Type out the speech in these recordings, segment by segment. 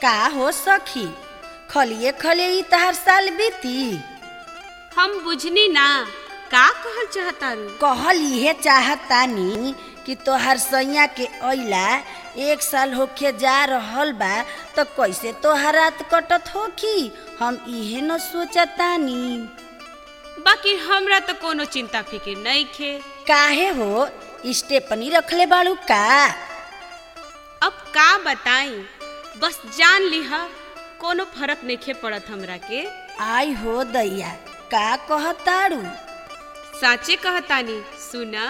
का हो सखी खलिए खलिए ई तहर साल बीती हम बुझनी ना का कहल चाहतारू कहल इहे चाहतानी कि तोहर सैया के अइला एक साल होके जा रहल बा तो कैसे तोहर रात कटत होखी हम इहे न सोचतानी बाकी हमरा तो कोनो चिंता फिकिर नहीं खे काहे हो स्टेपनी रखले बाड़ू का अब का बताई बस जान लिहा कोनो फर्क नहीं पड़त हमरा के आई हो दैया का कहताड़ू साचे कहतानी सुना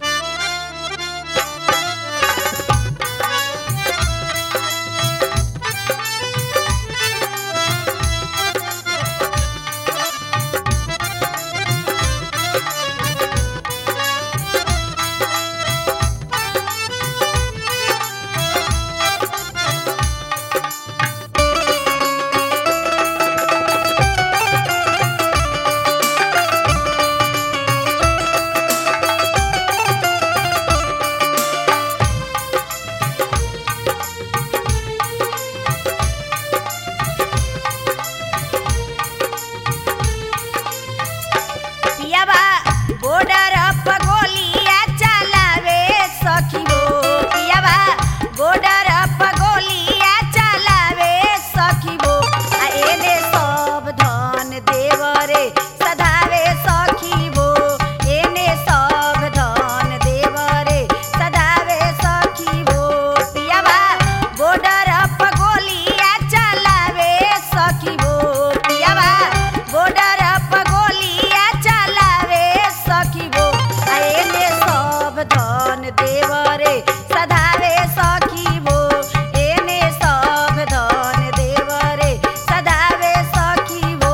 पियाबा बॉर्डर पर गोलियां चलावे सखी हो पियाबा बॉर्डर पर गोलियां चलावे सखी हो आ एने सब धन देवरे सधावे सखी हो एने सब धन देवरे सधावे सखी हो पियाबा बॉर्डर पर गोलियां चलावे सखी हो पियाबा बॉर्डर पर गोलियां चलावे सखी हो आ एने सब धन देवरे सधावे सखी हो एने सब धन देवरे सधावे सखी हो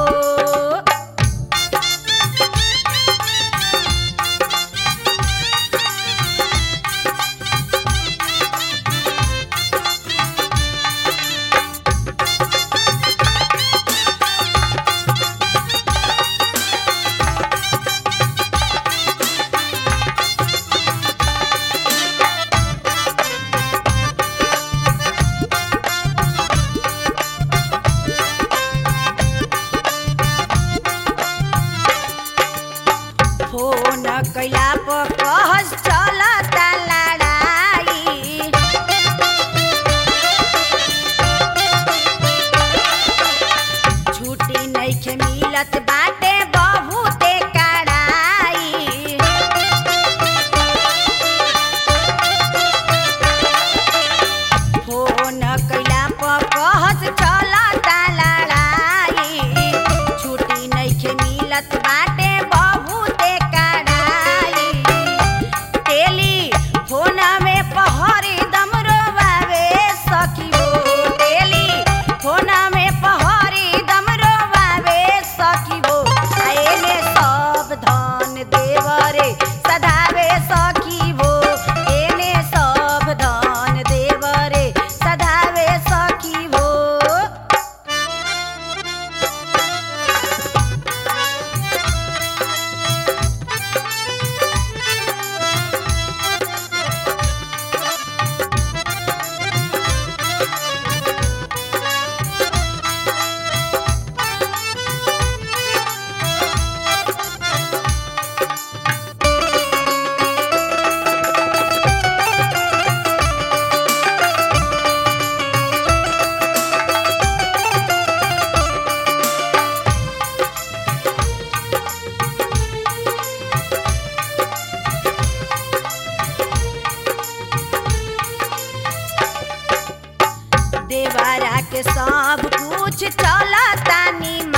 फोन कैला पर कहस चलता लड़ाई छुट्टी नइखे मिलत बाटे बहुते कड़ाई फोन कैला पर कहस चलता लड़ाई छुट्टी नइखे मिलत बाटे बहुते कड़ाई तेली फोन में पहरी दम रोवावे सखी हो तेली फोन में पहरी दम रोवावे सखी हो आ एने सब धन देवरे सधावे सखी हो एने सब धन देवरे सधावे सखी हो देवरा के सब कुछ चलता निमन